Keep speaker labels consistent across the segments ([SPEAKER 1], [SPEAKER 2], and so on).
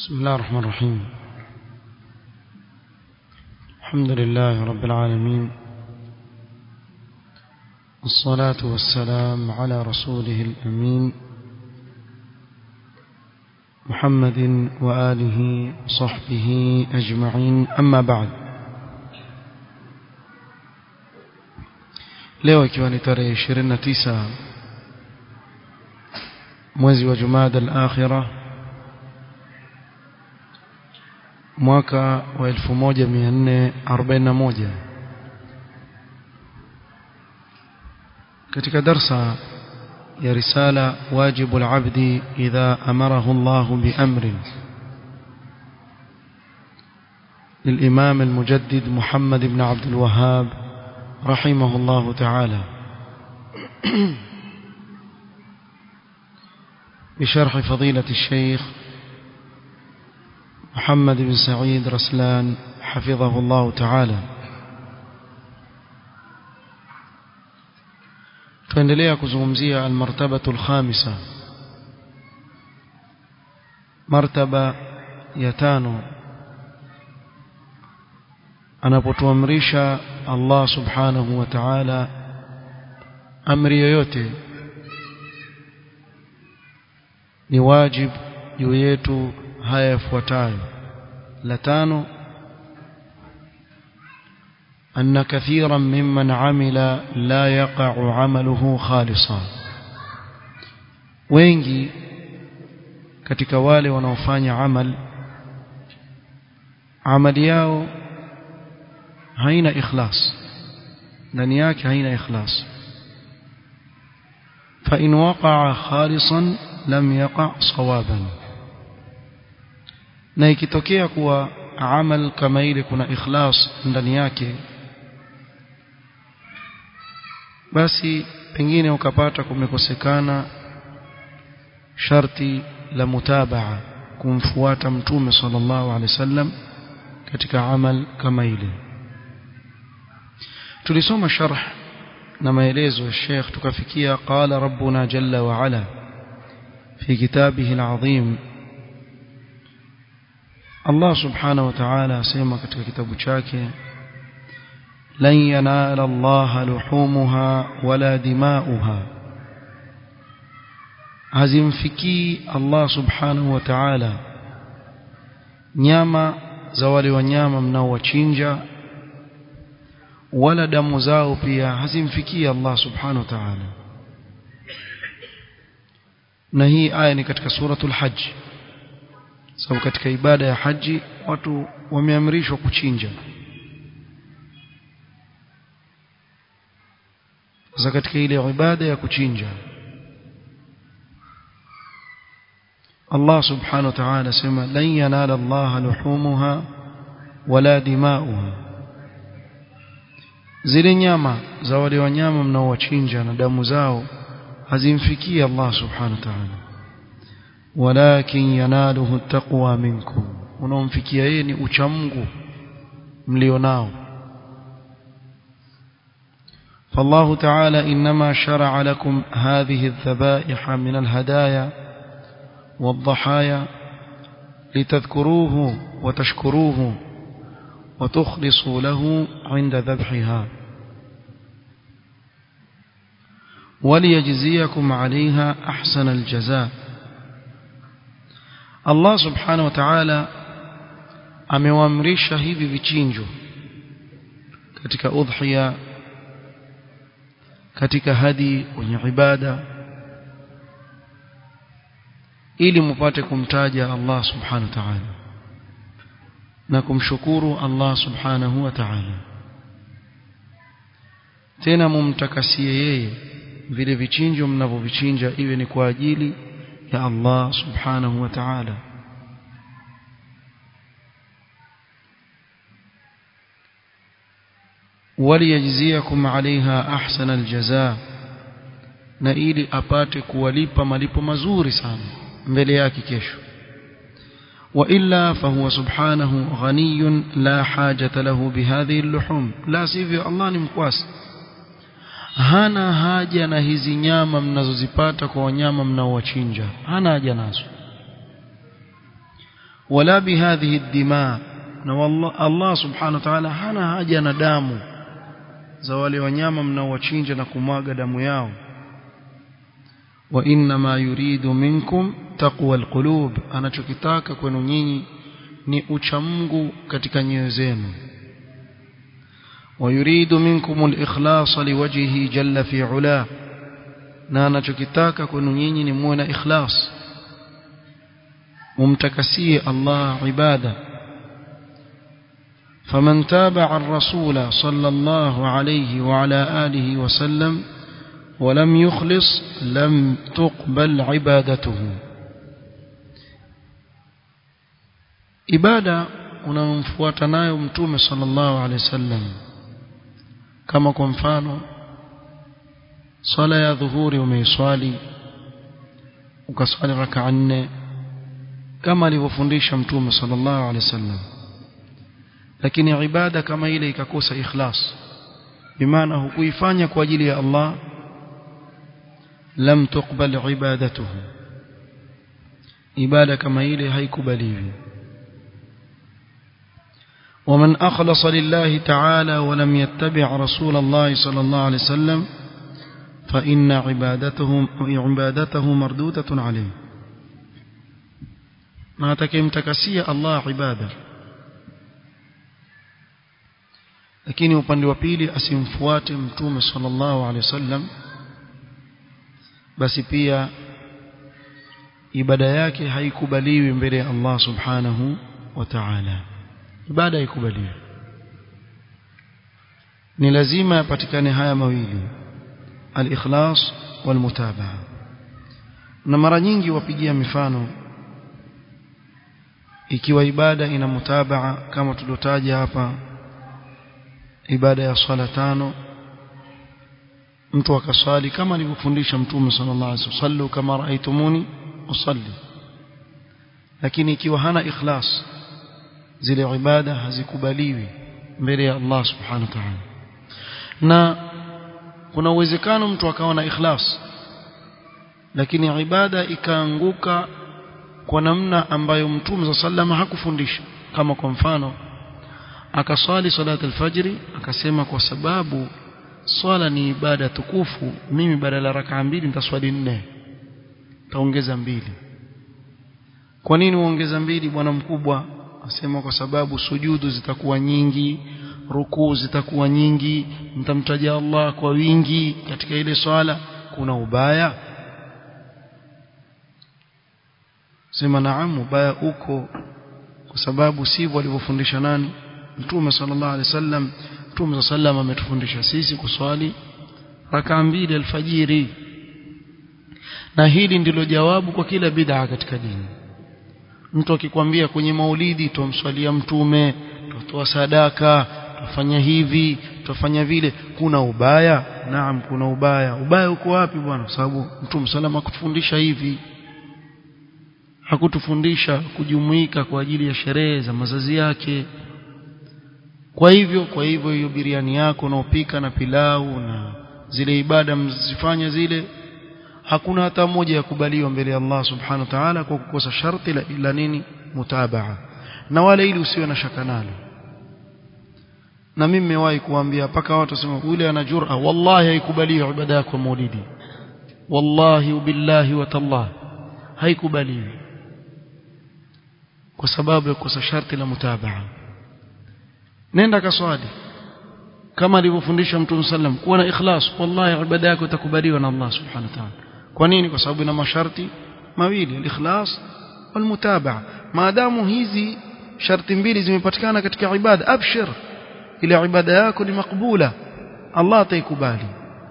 [SPEAKER 1] بسم الله الرحمن الرحيم الحمد لله رب العالمين والصلاة والسلام على رسوله الأمين محمد وآله وصحبه أجمعين أما بعد leo ikiwa ni tarehe 29 mwezi wa Jumada al-Akhirah mwaka wa 1441 katika darsa ya risala wajibu al-abdi idha amarahu Allah biamrin للإمام المجدد محمد بن عبد الوهاب رحمه الله تعالى بشرح فضيلة الشيخ محمد بن سعيد رسلان حفظه الله تعالى tuendelea kuzungumzia almartabatu alkhamisa martaba ya tano anapotuamrisha Allah subhanahu wa ta'ala amri yoyote ni wajib juu yetu haya yafuatayo la tano أن كثيرا ممن عمل لا يقع عمله خالصا wengi katika wale wanaofanya amal amali yao haina ikhlas ndani yake haina ikhlas fa in waqa'a khalisan lam yaqa' sawaban na ikitokea kuwa amal kama ile kuna ikhlas ndani yake basi pengine ukapata kumekosekana sharti la mutabaa kumfuata mtume sallallahu alaihi wasallam katika amal kama ile tulisoma sharh na maelezo ya Sheikh tukafikia qala rabbuna jalla wa ala fi kitabihi alazim Allah subhanahu wa ta'ala asema katika kitabu chake lan yanala Allah luhumuha wala dimauha hazimfikii Allah subhanahu wa ta'ala nyama za wale wanyama mnaowachinja wala damu zao pia hazimfikii Allah subhanahu wa ta'ala na hii aya ni katika suratul hajj sababu katika ibada ya haji watu wameamrishwa kuchinja sasa katika ile ibada ya kuchinja Allah subhanahu wa ta'ala sema lan yanala Allah luhumuha wala dimauha zile nyama za wale wanyama mnaowachinja na damu zao hazimfikii Allah subhanahu wa ta'ala walakin yanaluhu taqwa minkum unaomfikia yeye ni uchamungu mlionao فالله تعالى إنما شرع لكم هذه الذبائح من الهدايا والضحايا لتذكروه وتشكروه وتخلصوا له عند ذبحها وليجزيكم عليها أحسن الجزاء Allah subhanahu wa ta'ala amewaamrisha hivi vichinjo katika udhiya katika hadi kwenye ibada ili mupate kumtaja Allah subhanahu wa ta'ala na kumshukuru Allah subhanahu wa ta'ala tena mumtakasie yeye vile vichinjo mnavyovichinja iwe ni kwa ajili ya Allah subhanahu wa ta'ala وليجزيكم عليها احسن الجزاء na ili apate kuwalipa malipo mazuri sana mbele yake kesho wa illa fahuwa subhanahu ghaniyun la hajata lahu bihadhihi al-luhum la sivyo Allah ni mkwasi hana haja na hizi nyama mnazozipata kwa wanyama mnaowachinja hana haja nazo wala bihadhihi ad-dima na wallah Allah subhanahu wa ta'ala hana haja na damu za wale wanyama mnaowachinja na kumwaga damu yao wa inma yuridu minkum taqwa alqulub anachokitaka kwenu nyinyi ni uchamungu katika nyoyo zenu ويريد منكم الإخلاص لوجهه جل في علاه na anachokitaka kwenu nyinyi ni muwe na ikhlas mumtakasie Allah ibada فمن تابع الرسول صلى الله عليه وعلى آله وسلم ولم يخلص لم تقبل عبادته ibada unamfuata nayo mtume sallallahu alaihi wasallam kama kwa mfano swala ya dhuhuri umeiswali ukaswali raka nne kama alivyofundisha mtume sallallahu alaihi wasallam lakini ibada kama ile ikakosa ikhlas bimaana hukuifanya kwa ajili ya Allah lam tuqbal ibadatuhu ibada kama ile haikubaliwi ومن أخلص لله تعالى ولم يتبع رسول الله صلى الله عليه وسلم فإن عبادته عبادته مردودة عليه ما تكمتكسية الله عبادة lakini upande wa pili asimfuate mtume sallallahu alaihi wasallam basi pia ibada yake haikubaliwi mbele ya Allah subhanahu wa ta'ala ibada haikubaliwi ni lazima yapatikane haya mawili al-ikhlas wal-mutabaa na mara nyingi wapigia mifano ikiwa ibada ina mutabaa kama tulotaja hapa ibada ya swala tano mtu akaswali kama alivyofundisha mtume sallallahu alaihi wasallam sallu kama raaitumuni usalli lakini ikiwa hana ikhlas zile ibada hazikubaliwi mbele ya Allah subhanahu wa ta'ala na kuna uwezekano mtu akawa na ikhlas lakini ibada ikaanguka kwa namna ambayo mtume sallallahu hakufundisha kama kwa mfano akaswali salati alfajri akasema kwa sababu swala ni ibada tukufu mimi badala ya rakaa mbili nitaswali nne taongeza mbili kwa nini uongeza mbili bwana mkubwa asema kwa sababu sujudu zitakuwa nyingi rukuu zitakuwa nyingi mtamtaja Allah kwa wingi katika ile swala kuna ubaya sema naam ubaya uko kwa sababu sivyo alivyofundisha nani Mtume sallallahu alaihi wasallam Mtume sallam ametufundisha sisi kuswali raka mbili alfajiri na hili ndilo jawabu kwa kila bid'a katika dini mtu akikwambia kwenye maulidi tumswalia mtume tutoa sadaka tufanya hivi tufanya vile kuna ubaya naam kuna ubaya ubaya uko wapi bwana kwa sababu mtume sallam hakutufundisha hivi hakutufundisha kujumuika kwa ajili ya sherehe za mazazi yake kwa hivyo kwa hivyo hiyo biriani yako unaopika na pilau na zile ibada mzifanya zile hakuna hata moja ya kubaliwa mbele ya Allah subhanahu wa ta'ala kwa kukosa sharti la ila nini mutabaa na wale ili usiwe na shaka nalo na mimi nimewahi kuambia paka watu wasema yule ana jur'a wallahi haikubaliwi ibada yako maulidi wallahi billahi wa tallah haikubaliwi kwa sababu ya kukosa sharti la mutabaa nenda kaswali kama alivyofundisha mtume sallam kuwa na ikhlas wallahi ibada yako itakubaliwa na Allah subhanahu wa ta'ala kwa nini kwa sababu ina masharti mawili al-ikhlas wal-mutabaa maadamu hizi sharti mbili zimepatikana katika ibada abshir ile ibada yako ni makbula Allah ataikubali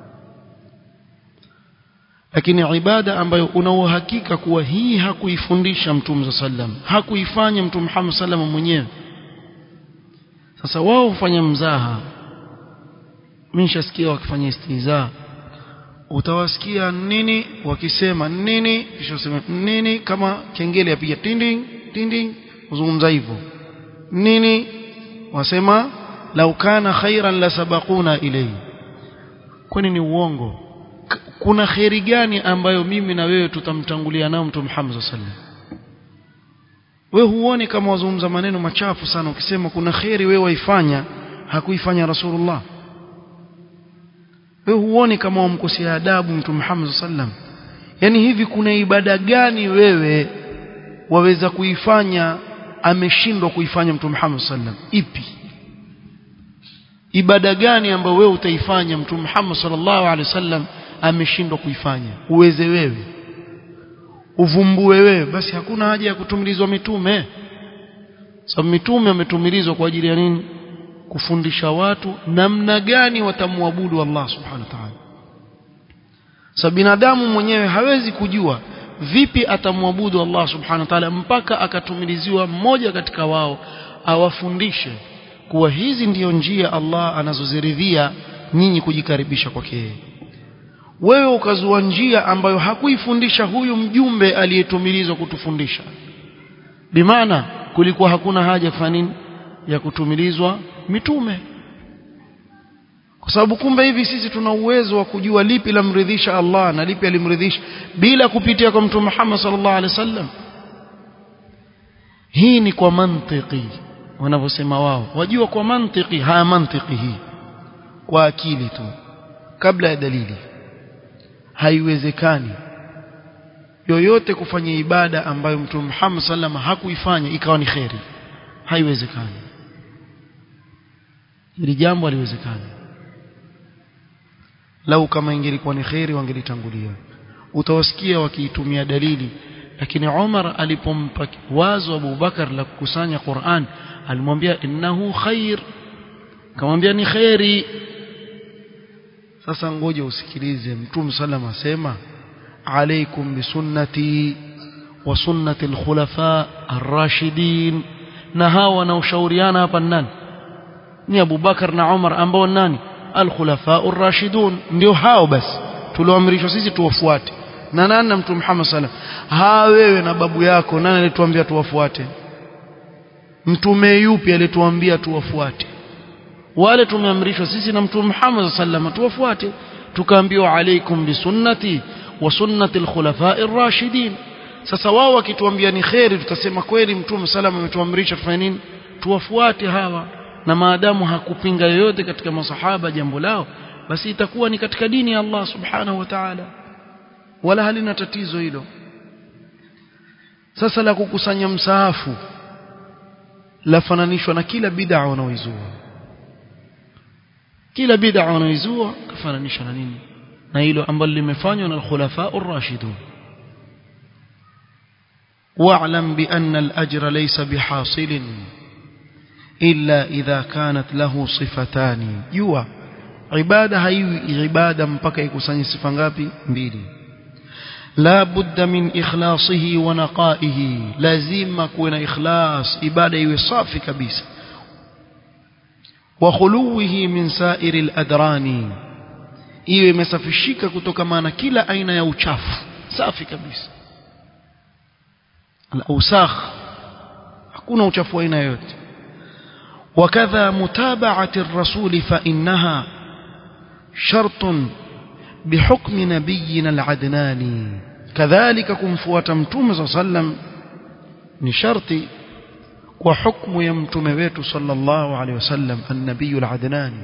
[SPEAKER 1] lakini ibada ambayo una uhakika kuwa hii hakuifundisha mtume sallam hakuifanya mtume Muhammad sallam mwenyewe sasa wao hufanya mzaha mimi nishasikia wakifanya istiza utawasikia nini wakisema nini kisha useme nini kama kengele yapiga tinding tinding uzungumza hivyo nini wasema lau kana khairan la sabaquna ilayhi kwani ni uongo kuna khairi gani ambayo mimi na wewe tutamtangulia nao mtume Muhammad sallallahu alaihi wasallam we huoni kama wazungumza maneno machafu sana ukisema kuna kheri wewe waifanya hakuifanya rasulullah we huoni kama wamkosea adabu mtume Muhammad sallam yani hivi kuna ibada gani wewe waweza kuifanya ameshindwa kuifanya mtume Muhammad sallam ipi ibada gani ambayo wewe utaifanya mtume Muhammad sallallahu alaihi wasallam ameshindwa kuifanya uweze wewe uvumbue wewe basi hakuna haja ya kutumilizwa mitume sababu mitume wametumilizwa kwa ajili ya nini kufundisha watu namna gani watamwabudu Allah subhanahu wa ta'ala sababu binadamu mwenyewe hawezi kujua vipi atamwabudu Allah subhanahu wa ta'ala mpaka akatumiliziwa mmoja katika wao awafundishe kuwa hizi ndiyo njia Allah anazoziridhia nyinyi kujikaribisha kwake yeye wewe ukazua njia ambayo hakuifundisha huyu mjumbe aliyetumilizwa kutufundisha bimaana kulikuwa hakuna haja kufanya nini ya kutumilizwa mitume kwa sababu kumbe hivi sisi tuna uwezo wa kujua lipi lamridhisha Allah na lipi alimridhisha bila kupitia kwa mtume Muhammad sallallahu alaihi wasallam hii ni kwa mantiki wanavyosema wao wajua kwa mantiki haya mantiki hii kwa akili tu kabla ya dalili haiwezekani yoyote kufanya ibada ambayo mtume Muhammad sallam hakuifanya ikawa ni kheri haiwezekani hili jambo haliwezekani lau kama ingelikuwa ni kheri wangelitangulia utawasikia wakiitumia dalili lakini Umar alipompa wazo Abu Bakar la kukusanya Qur'an alimwambia innahu khair kamwambia ni kheri sasa ngoja usikilize mtume sallam asema alaikum bisunnati wa sunnati alkhulafa arrashidin na hawa wanaoshauriana hapa nani ni Abu Bakar na Umar ambao nani alkhulafa arrashidun ndio hao basi tulioamrishwa sisi tuwafuate na nani na mtume Muhammad sallam ha wewe na babu yako nani alituambia tuwafuate mtume yupi alituambia tuwafuate wale tumeamrishwa sisi na mtume Muhammad sallam tuwafuate tukaambiwa alaikum bisunnati wa sunnati alkhulafai rashidin sasa wao wakituambia ni kheri tutasema kweli mtume sallam ametuamrisha tufanye nini tuwafuate hawa na maadamu hakupinga yoyote katika masahaba jambo lao basi itakuwa ni katika dini ya Allah subhanahu wa ta'ala wala halina tatizo hilo sasa la kukusanya msaafu lafananishwa na kila bid'a wanaoizua kila bid'a wanaoizua kafananisha na nini na hilo ambalo limefanywa na al-khulafa ar-rashidun واعلم بأن الأجر ليس بحاصل إلا إذا كانت له صفتان جوا عبادة هي عبادة mpaka ikusanye sifa ngapi mbili لا بد من إخلاصه ونقائه لازم كون إخلاص عبادة iwe safi kabisa وخلوه من سائر الأدران iwe imesafishika kutokana na kila aina ya uchafu safi kabisa al-awsakh hakuna uchafu aina yoyote وكذا متابعة الرسول فإنها شرط بحكم نبينا العدناني كذلك كمفوة متوم صلى الله عليه وسلم نشرط وحكم يمتم بيت صلى الله عليه وسلم النبي العدناني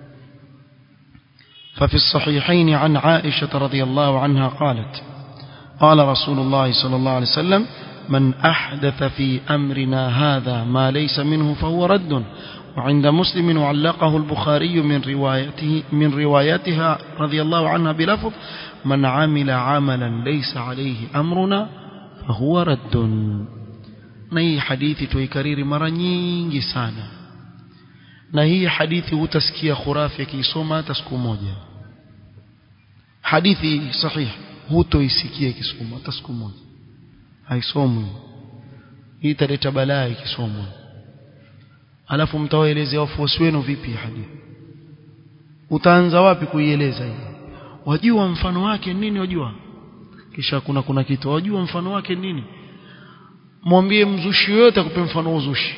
[SPEAKER 1] ففي الصحيحين عن عائشة رضي الله عنها قالت قال رسول الله صلى الله عليه وسلم من أحدث في أمرنا هذا ما ليس منه فهو رد وعند مسلم وعلقه البخاري من روايته من روايتها رضي الله عنها بلفظ من عمل عملا ليس عليه أمرنا فهو رد na hii hadithi tuikariri mara nyingi sana na hii hadithi hutasikia khurafi akiisoma hata siku moja hadithi sahihi hutoisikia ikisoma hata siku moja haisomwi hii italeta balaa ikisomwa alafu mtawaelezea wafuasi wenu vipi hadithi utaanza wapi kuieleza hii wajua mfano wake nini wajua kisha kuna kuna kitu wajua mfano wake nini mwambie mzushi yoyote akupe mfano wa uzushi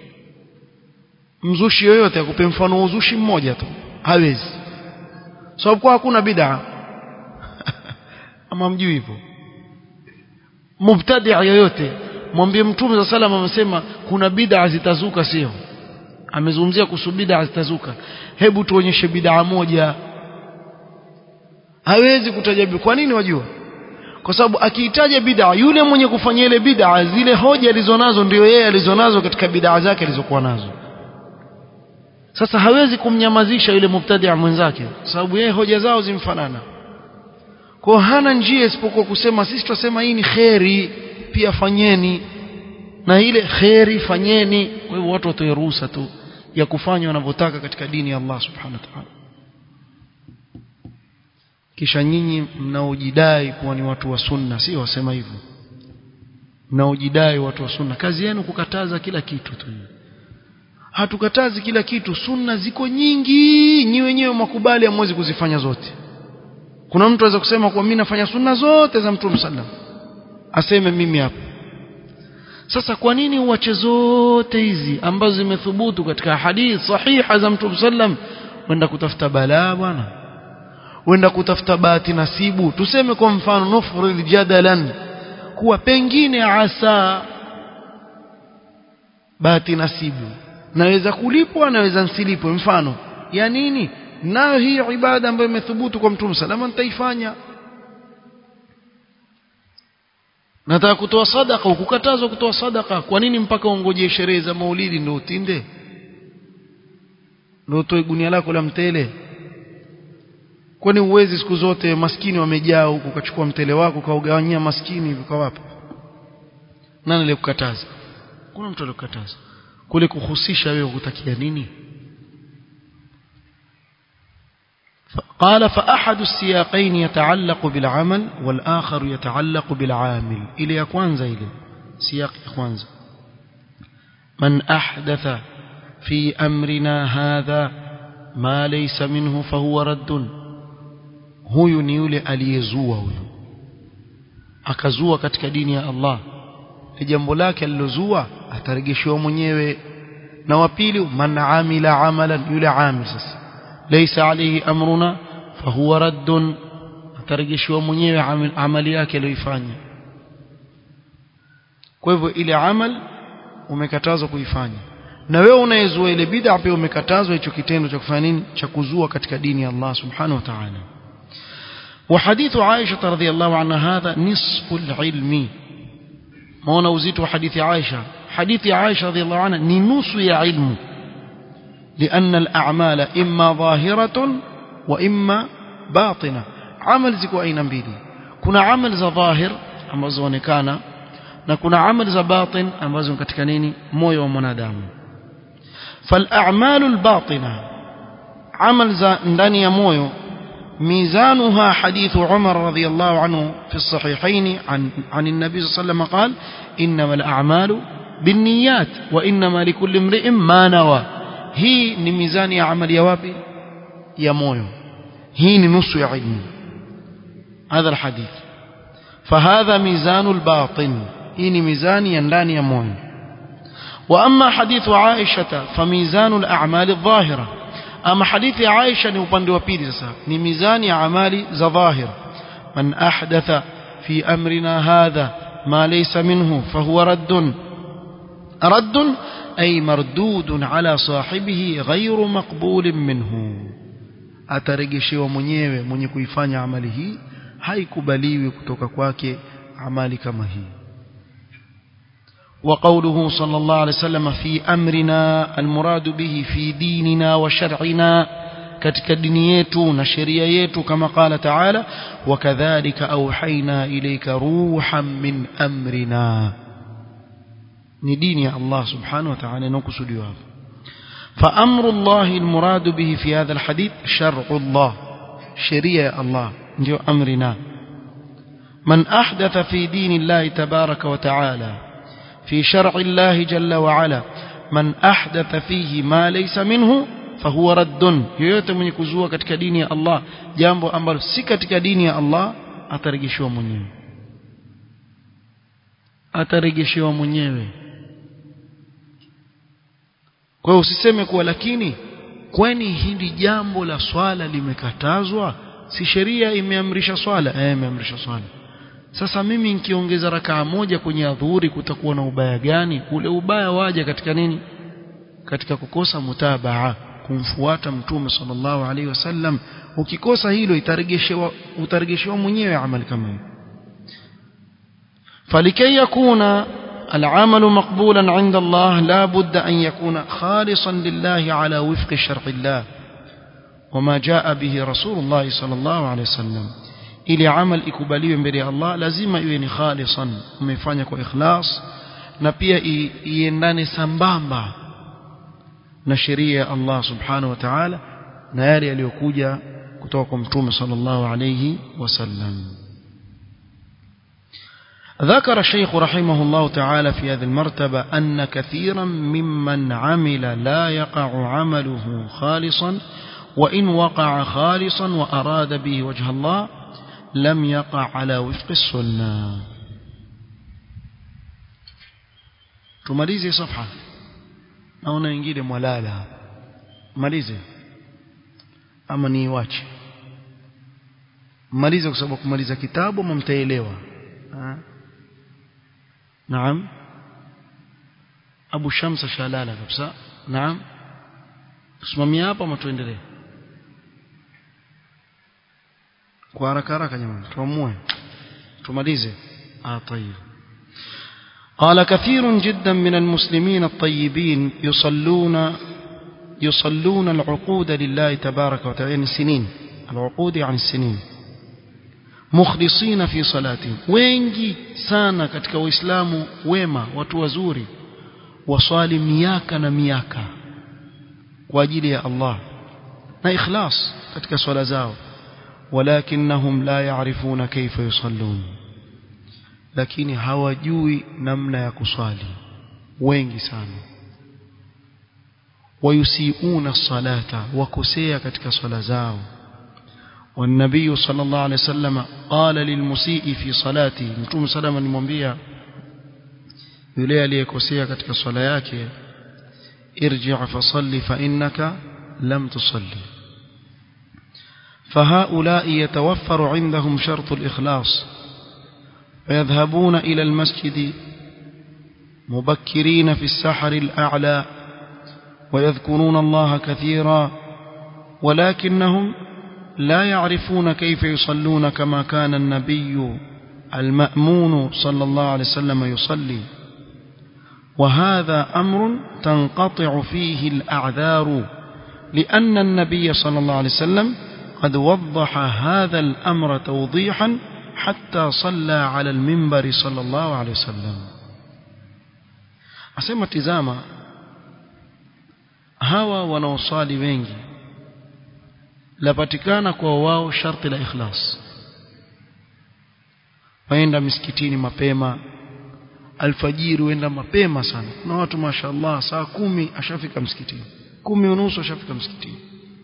[SPEAKER 1] mzushi yoyote akupe mfano wa uzushi mmoja tu hawezi sababu kwa hakuna bid'a ama mjui hivyo mubtadi' yoyote mwambie mtume za salama amesema kuna bid'a zitazuka sio amezungumzia kuhusu bid'a zitazuka hebu tuonyeshe bid'a moja hawezi kutaja kwa nini wajua kwa sababu akiitaja bid'a yule mwenye kufanya ile bid'a zile hoja alizonazo ndio yeye alizonazo katika bid'a zake alizokuwa nazo sasa hawezi kumnyamazisha yule mubtadi'a mwenzake sababu yeye hoja zao zimfanana kwa hana njia isipokuwa kusema sisi tunasema hii ni kheri pia fanyeni na ile kheri fanyeni kwa hivyo watu watoe ruhusa tu ya kufanya wanavyotaka katika dini ya Allah subhanahu wa ta'ala kisha nyinyi mnaojidai kuwa ni watu wa sunna si wasema hivyo mnaojidai watu wa sunna kazi yenu kukataza kila kitu tu hatukatazi kila kitu sunna ziko nyingi nyi wenyewe makubali hamwezi kuzifanya zote kuna mtu aweza kusema kwa mimi nafanya sunna zote za mtume sallam aseme mimi hapa sasa kwa nini uache zote hizi ambazo zimethubutu katika hadith sahiha za mtume sallam wenda kutafuta balaa bwana wenda kutafuta bahati nasibu tuseme kwa mfano nufrid jadalan kuwa pengine asa bahati nasibu naweza kulipwa naweza nsilipwe mfano ya nini nayo hii ibada ambayo imethubutu kwa mtume salama nitaifanya nataka kutoa sadaka ukukatazwa kutoa sadaka kwa nini mpaka ungojee sherehe za maulidi ndio utinde ndio utoe gunia lako la mtele kwani uwezi siku zote maskini wamejaa huku ukachukua mtele wako kaugawanyia maskini hivi kwa wapi nani aliyekukataza kuna mtu aliyekukataza kule kuhusisha wewe kutakia nini قال فأحد السياقين يتعلق بالعمل والآخر يتعلق بالعامل إلى يكوانزا إلى سياق يكوانزا من أحدث في أمرنا هذا ما ليس منه فهو رد huyu ni yule aliyezua huyu akazua katika dini ya Allah ni jambo lake alilozua atarejeshewa mwenyewe na wa pili man amila amalan yule amil sasa laysa alayhi amruna fahuwa raddun atarejeshewa mwenyewe amali yake aliyoifanya kwa hivyo ile amal umekatazwa kuifanya na wewe unayezua ile bid'a pia umekatazwa hicho kitendo cha kufanya nini cha kuzua katika dini ya Allah subhanahu wa ta'ala وحديث عائشة رضي الله عنها هذا نصف العلم ما نوزيت حديث عائشة حديث عائشة رضي الله عنها ننص يا علم لأن الأعمال إما ظاهرة وإما باطنة عمل زكو أين بيدي كنا عمل ذا ظاهر ambazo onekana na kuna amali za batin ambazo katika nini moyo wa mwanadamu فالأعمال الباطنة عمل za ndani ya moyo ميزانها حديث عمر رضي الله عنه في الصحيحين عن, عن النبي صلى الله عليه وسلم قال إنما الأعمال بالنيات وإنما لكل امرئ ما نوى هي نميزان يا عمل يا وابي يا مويو هي نص يا علم هذا الحديث فهذا ميزان الباطن هي ميزان يندان يا مويو وأما حديث عائشة فميزان الأعمال الظاهرة ama hadithi ya Aisha ni upande wa pili sasa ni mizani ya amali za dhahir man ahdatha fi amrina hadha ma laysa minhu fahuwa raddun raddun ay mardudun ala sahibihi ghayru maqbulin minhu atarejeshewa mwenyewe mwenye kuifanya amali hii haikubaliwi kutoka kwake amali kama hii وقوله صلى الله عليه وسلم في أمرنا المراد به في ديننا وشرعنا katika dini yetu na sheria yetu kama qala taala wakadhalika auhaina ilayka ruhan min amrina ni dini ya Allah subhanahu wa ta'ala inakusudiwa hapo fa amru Allah almurad bihi fi hadha alhadith shar'u Allah sheria ya Allah ndio amrina man ahdatha fi dini Allah tabaraka wa ta'ala في شرع الله جل وعلا من أحدث فيه ما ليس منه فهو رد yoyote mwenye kuzua katika dini ya Allah jambo ambalo si katika dini ya Allah atarejeshewa mwenyewe atarejeshewa mwenyewe kwa hiyo usiseme kuwa lakini kwani hili jambo la swala limekatazwa si sheria imeamrisha swala eh imeamrisha swala sasa mimi nikiongeza rakaa moja kwenye adhuhuri kutakuwa na ubaya gani ule ubaya waja katika nini katika kukosa mutabaa kumfuata mtume sallallahu alaihi wasallam ukikosa hilo itaregeshewa utaregeshewa mwenyewe amali kama hiyo فلكي يكون العمل مقبولا عند الله لا بد أن يكون خالصا لله على وفق شرع الله وما جاء به رسول الله صلى الله عليه وسلم ili amal ikubaliwe mbele ya Allah lazima iwe ni khalisan umefanya kwa ikhlas na pia iendane sambamba na sheria ya Allah subhanahu wa ta'ala na yale yaliyokuja kutoka kwa mtume sallallahu alayhi wasallam ذكر الشيخ رحمه الله تعالى في هذه المرتبة أن كثيرا ممن عمل لا يقع عمله خالصا وإن وقع خالصا وأراد به وجه الله لم يقع على وفق السنة tumalize safha naona wengine mwalala malize ama niiwache malize kwa sababu kumaliza kitabu ama mtaelewa naam abu shamsa shalala kabisa naam tusimamia hapa ama tuendelee kwa haraka haraka jamani tuamue tumalize ah طيب قال كثير جدا من المسلمين الطيبين يصلون يصلون العقود لله تبارك وتعالى يعني السنين العقود عن السنين مخلصين في صلاتهم wengi sana katika waislamu wema watu wazuri waswali miaka na miaka kwa ajili ya Allah na ikhlas katika swala zao ولكنهم لا يعرفون كيف يصلون lakini hawajui namna ya kuswali wengi sana wayusiuna salata wakosea katika swala zao والنبي صلى الله عليه وسلم قال للمسيء في صلاته متوم سلام alimwambia yule aliyekosea katika swala yake irji' fasalli fa innaka lam tusalli فهؤلاء يتوفر عندهم شرط الإخلاص فيذهبون إلى المسجد مبكرين في السحر الأعلى ويذكرون الله كثيرا ولكنهم لا يعرفون كيف يصلون كما كان النبي المأمون صلى الله عليه وسلم يصلي وهذا أمر تنقطع فيه الأعذار لأن النبي صلى الله عليه وسلم قد وضح هذا الأمر توضيحا حتى صلى على المنبر صلى الله عليه وسلم أسمى تزاما hawa wanaosali wengi lapatikana kwa wao sharti la ikhlas waenda misikitini mapema alfajiri huenda mapema sana na watu mashaallah saa kumi ashafika msikitini kumi unusu ashafika msikitini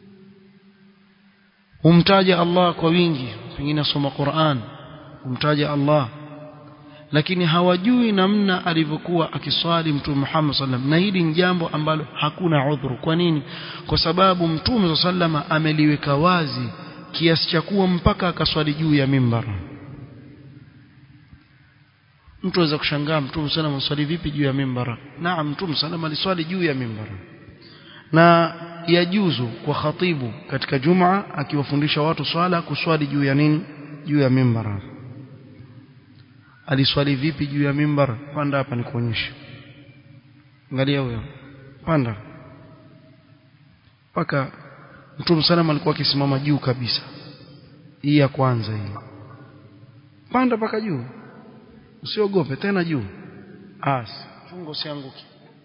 [SPEAKER 1] humtaja Allah kwa wingi pengine asoma Qur'an humtaja Allah lakini hawajui namna alivyokuwa akiswali mtume Muhammad sallam na hili ni jambo ambalo hakuna udhuru kwa nini kwa sababu mtume sallam ameliweka wazi kiasi cha kuwa mpaka akaswali juu ya mimbar mtu aweza kushangaa mtume sallam aswali vipi juu ya mimbar naam mtume sallam aliswali juu ya mimbar na yajuzu kwa khatibu katika jumaa akiwafundisha watu swala kuswali juu ya nini juu ya mimbar aliswali vipi juu ya mimbar panda hapa nikuonyeshe angalia huyo panda mpaka mtume salama alikuwa akisimama juu kabisa hii ya kwanza hii panda mpaka juu usiogope tena juu as fungo sianguki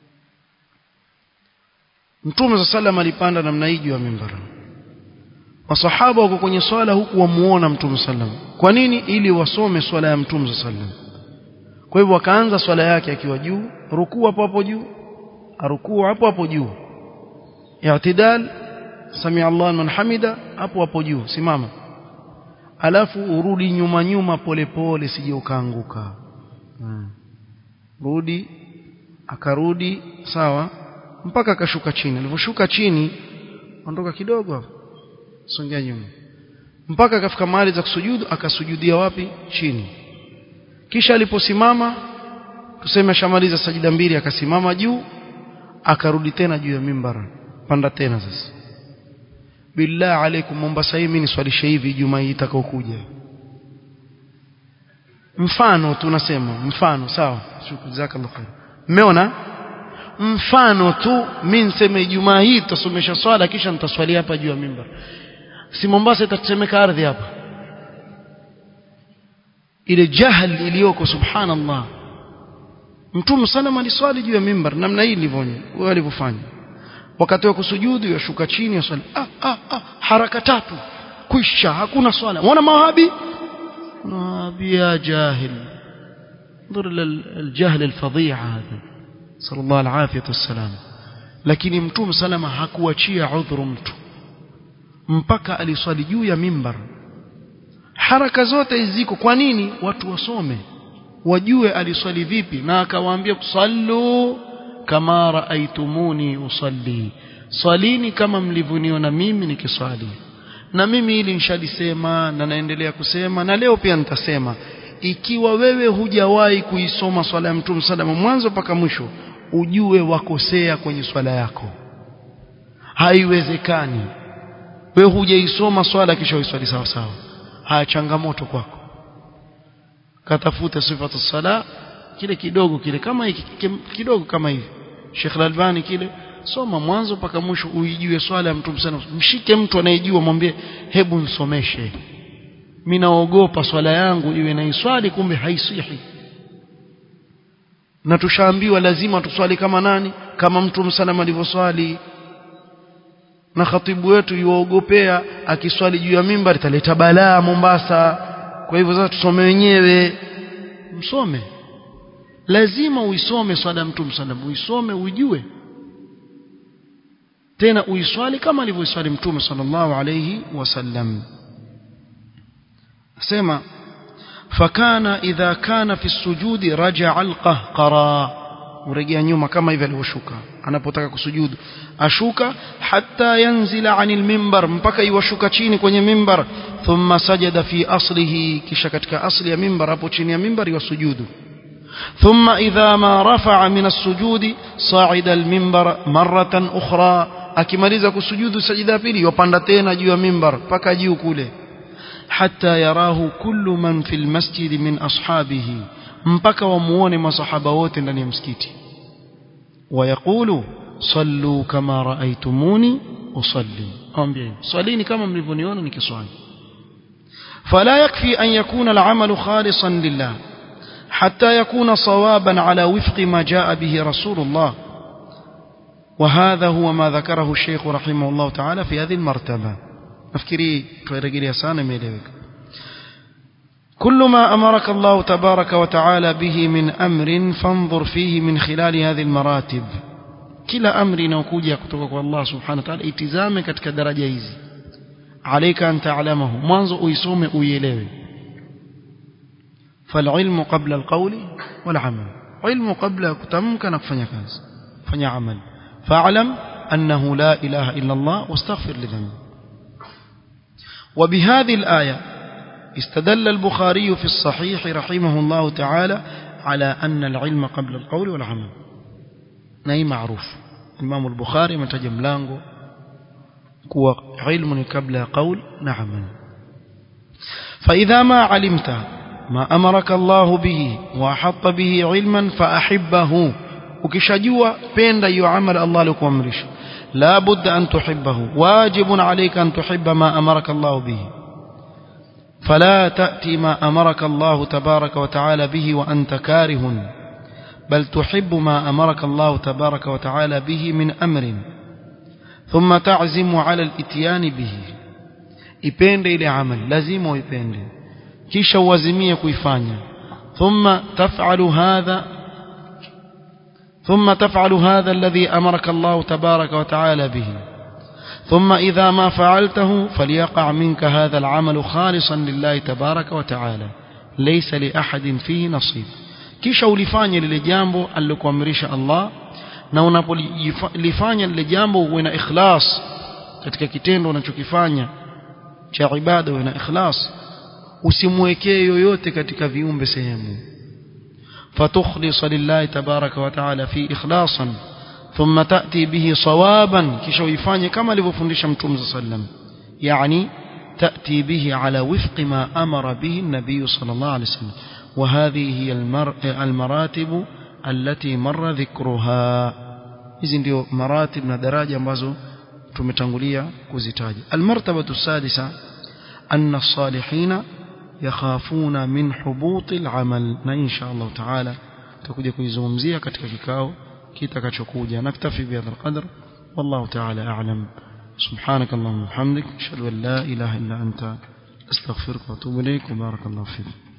[SPEAKER 1] mtume salama alipanda namna hii juu ya mimbar masahaba wako kwenye swala huku wamuona mtume sallam kwa nini ili wasome swala ya mtume sallam kwa hivyo wakaanza swala yake akiwa juu rukuu hapo hapo juu arukuu hapo hapo juu i'tidal sami Allah man hamida hapo hapo juu simama alafu urudi nyuma nyuma polepole sije ukaanguka hmm. rudi akarudi sawa mpaka akashuka chini alivyoshuka chini ondoka kidogo hapo songea nyuma mpaka akafika mahali za kusujudu akasujudia wapi chini kisha aliposimama tuseme ashamaliza sajida mbili akasimama juu akarudi tena juu ya mimbar panda tena sasa billah alaikum Mombasa hii mimi niswalishe hivi Ijumaa hii itakayokuja mfano tunasema mfano sawa jazakallahu khair mmeona mfano tu mimi niseme Ijumaa hii tutasomesha swala kisha nitaswali hapa juu ya mimbar si Mombasa itatemeka ardhi hapa ile jahal iliyoko subhanallah mtume sana aliswali juu ya mimbar namna hii ilivyonya wao walivyofanya wakati wa kusujudu yashuka chini yaswali ah, ah, ah, haraka tatu kwisha hakuna swala muona mawahabi mawahabi ya jahil انظر الجهل الفظيع هذا صلى الله العافيه والسلام lakini mtume salama hakuachia udhuru mtu mpaka aliswali juu ya mimbar haraka zote ziko kwa nini watu wasome wajue aliswali vipi na akawaambia sallu kama raaitumuni usalli swalini kama mlivyoniona mimi nikiswali na mimi hili nishalisema na naendelea kusema na leo pia nitasema ikiwa wewe hujawahi kuisoma swala ya mtume salama mwanzo mpaka mwisho ujue wakosea kwenye swala yako haiwezekani wewe hujaisoma swala kisha uiswali sawa sawa haya changamoto kwako katafute sifatu sala kile kidogo kile kama hiki kidogo kama hivi Sheikh Al-Albani kile soma mwanzo mpaka mwisho uijue swala ya mtume sana mshike mtu anayejua mwambie hebu nisomeshe mimi naogopa swala yangu iwe na iswali kumbe haisihi na tushaambiwa lazima tuswali kama nani kama mtume sana alivyoswali na khatibu wetu yuogopea akiswali juu ya mimbar italeta balaa Mombasa kwa hivyo sasa tusome wenyewe msome lazima uisome swala ya mtume sallam uisome uijue tena uiswali kama alivyoiswali mtume sallallahu alayhi wasallam sema fakana idha kana fi sujudi raja'a alqahqara urejea nyuma kama hivi alivyoshuka anapotaka kusujudu ashuka hatta yanzila anil mimbar mpaka iwashuka chini kwenye mimbar thumma sajada fi aslihi kisha katika asli ya mimbar hapo chini ya mimbar yasujudu ثم إذا ما رفع من السجود صعد المنبر مرة أخرى akimaliza kusujudu sajida pili yopanda tena juu ya mimbar mpaka juu kule hatta yarahu kullu man fil masjid min ashabihi mpaka wamuone masahaba wote ndani ya msikiti wayaqulu sallu kama raaitumuni usalli ambie swalini kama mlivyoniona nikiswali fala yakfi an yakuna al-amalu khalisan lillah حتى يكون صوابا على وفق ما جاء به رسول الله وهذا هو ما ذكره الشيخ رحمه الله تعالى في هذه المرتبة أفكري ترجلي سانا ميلوك كل ما أمرك الله تبارك وتعالى به من أمر فانظر فيه من خلال هذه المراتب كلا أمر نوكوجي كتبك الله سبحانه وتعالى اتزامك كدرجة hizi عليك أن تعلمه mwanzo uisome uielewe فالعلم قبل القول والعمل علم قبل كتمك نكفني كاز فني عمل فاعلم أنه لا إله إلا الله واستغفر لذنبه وبهذه الآية استدل البخاري في الصحيح رحمه الله تعالى على أن العلم قبل القول والعمل نهي معروف الإمام البخاري متجم لانغو كوا علم قبل قول نعم فإذا ما علمت ما أمرك الله به وأحط به علما فأحبه ukishajua penda hiyo amali Allah alikuamrisha la budda an tuhibbahu wajibun alayka an tuhibba ma amaraka Allah bihi فلا تأتي ما أمرك الله تبارك وتعالى به وأنت كاره بل تحب ما أمرك الله تبارك وتعالى به من أمر ثم تعزم على الاتيان به ipende ile amali lazima uipende kisha uazimie kuifanya thumma taf'alu hadha ثم تفعل هذا الذي أمرك الله تبارك وتعالى به ثم إذا ما فعلته فليقع منك هذا العمل خالصا لله تبارك وتعالى ليس لأحد فيه نصيب kisha ulifanye lile jambo alilokuamrisha Allah na unapolifanya lile jambo uwe na ikhlas katika kitendo unachokifanya cha ibada uwe na ikhlas usimwekee yoyote katika viumbe sehemu فتخلص لله تبارك وتعالى في إخلاصا ثم تأتي به صوابا كشو يفاني كما لبفندش متوم صلى الله عليه وسلم يعني تأتي به على وفق ما أمر به النبي صلى الله عليه وسلم وهذه هي المر... المراتب التي مر ذكرها hizi ndio maratib na daraja ambazo tumetangulia kuzitaja almartabatu sadisa anna salihina yakhafuna min hubuti alamal na insha Allah taala tutakuja kuizungumzia katika kikao kitakachokuja naktafi bihadha alqadr wallahu taala a'lam سبحانك اللهم وبحمدك اشهد ان لا اله الا انت استغفرك واتوب اليك وبارك الله فيك